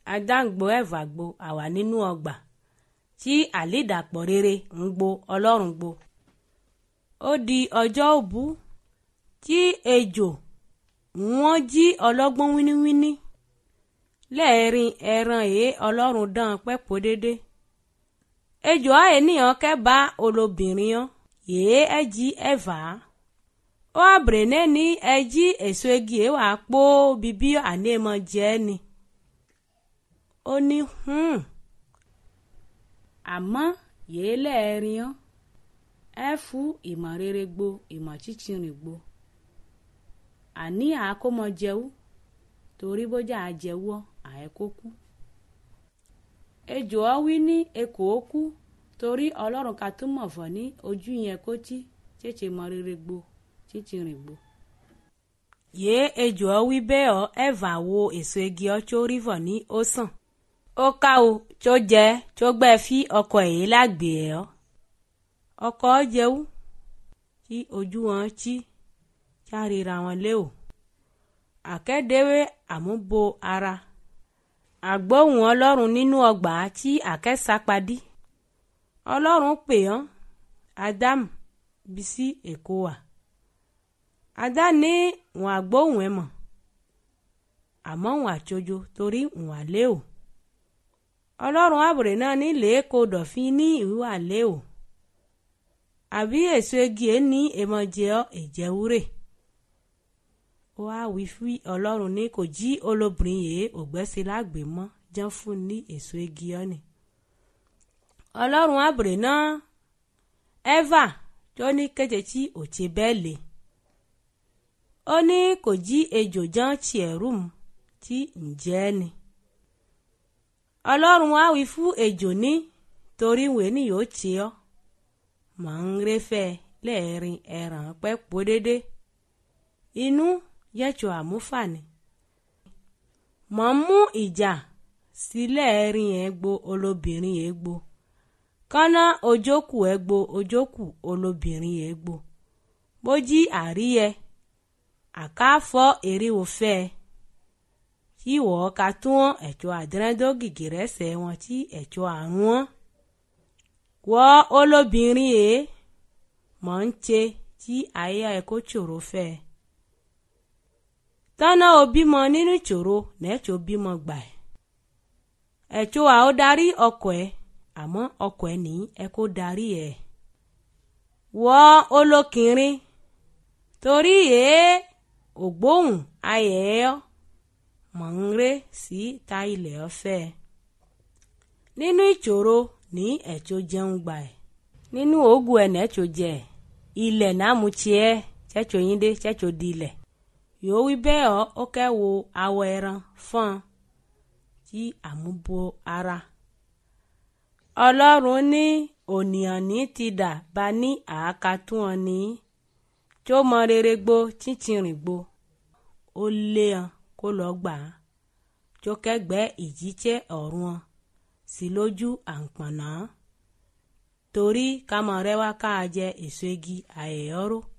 adáǹgbò ẹ̀fàgbò àwà nínú ọgbà tí àlédàpọ̀ rere ń gbo ọlọ́run gbo ó di ọjọ́ òbú tí ejò wọ́n jí ọlọ́gbọ́n wíníwíní lẹ́ẹ̀rin ẹran èé ọlọ́run dán pẹ́pọ̀ dédé ejò àìníyàn kẹ́bà olóbìnrin yàn yèé ẹ̀jí ẹ̀fà ó àbèrè ní ẹ̀jí èso igi ẹ̀ wà pó bíbí ànémọ̀ jẹ́ ni ó ní hùn àmọ́ yèé lẹ́ẹ̀rin yàn ẹ fún ìmọ̀ rere gbo ìmọ̀ chíchìrìn gbo àní àákómọ jẹwú torí bójá àjẹwọ́ àẹ́kókú ejò ọ wí ní ekò ó kú torí ọlọ́run ká túmọ̀ fọ̀ ní ojú yẹn kó tí chéche mọ rere gbo chíchìrìn gbo. yéé ejò ọ wí bẹ́ẹ̀ ọ ẹ̀fà wo èso igi ọ tó rí fọ̀ ní ó sàn ó ká o tó jẹ tó gbẹ fí ọkọ èyí lágbè ẹ ọ ọkọ jẹwú tí ojú wọn tí kárìíra wọn lé o àkẹ́dẹ́wé àmúbo ara àgbóhùn ọlọ́run nínú ọgbà tí àkẹ́sápadì ọlọ́run pè ọ́n ádámù bísí èkó wà adá ní wọn àgbóhùn ẹ mọ̀ àmọ́ wọn àtsojo torí wọn àlé o ọlọ́run àbùrè náà ní lèéko dọ̀fín ní ìwà lé o àbí èso igi ẹ̀ ní èmọ̀jẹ̀ ọ́ èjẹ̀wúrè ó wá wí fún ọlọ́run ní kò jí olóbìnrin yìí ògbẹ́sí lágbè mọ́ jẹ́ fún ní èso igi ọ́ ni ọlọ́run àbùrè náà ẹ́fà tó ní kété tí òtí bẹ́ẹ̀ lè ó ní kò jí ejò jẹ́ tiẹ̀ rúm tí ǹjẹ́ ni ọlọ́run wá wí fún ejò ní torí wèé ni yóò tì ọ́ mọ̀ ń réfẹ́ lẹ́ẹ̀rin ẹ̀ràn pẹ́ pò dédé inú yẹ̀tọ̀ àmúfàní mọ̀ ń mú ìjà sílẹ̀ ẹ̀rin ẹ̀ gbo olóbìnrin ẹ̀ gbo kọ́nà ojókù ẹ̀ gbo ojókù olóbìnrin ẹ̀ gbo bójí àríyẹ àkáfọ́ èríwò fẹ́ ẹ tí wọ́n ka tún ẹ̀tọ́ àdírẹ́dọ́gìgì rẹ̀ sẹ́ wọn tí ẹ̀tọ́ àrùn wọn wọ́ olóbìnrin yìí mọ̀ ń ṣe tí àyà ẹ̀kọ́ ṣòro fẹ́ ẹ. tọ́nà òbímọ nínú ìṣòro nẹ́ẹ̀tọ́ bímọ gbà ẹ̀. ẹ̀tọ́ à ó darí ọkọ̀ ẹ̀ àmọ́ ọkọ̀ ẹ̀ ní ẹ̀kọ́ darí ẹ̀. wọ́ olókìnrin torí yìí ògbóhùn ayẹ̀ ẹ́ mọ̀ ń ré sí ta ilẹ̀ ọ̀fẹ́ nínú ìṣòro ní ẹ̀tọ́ jẹun gbà ẹ̀ nínú òògùn ẹ̀ nẹ́tọ́ jẹ ẹ̀ ilẹ̀ náàmú tiẹ̀ tsẹ́tọ́ yín dé tsẹ́tọ́ di ilẹ̀ yòó wí bẹ́ẹ̀ ọ́ ó kẹ́ wo awọ ẹran fọ́n tí àmúbo ara ọlọ́run ní ònìyàn ní ti dà bá ní àákatún ọ ní tó mọ rere gbó chíchìrìn gbó ó lé ọ kó lọ gbà á tó kẹgbẹ́ ìjítsẹ́ ọ̀run ọ sí lójú àǹpọ̀nà torí kámọ̀ rẹ wá ká jẹ èso igi àyẹ̀yọ́rọ́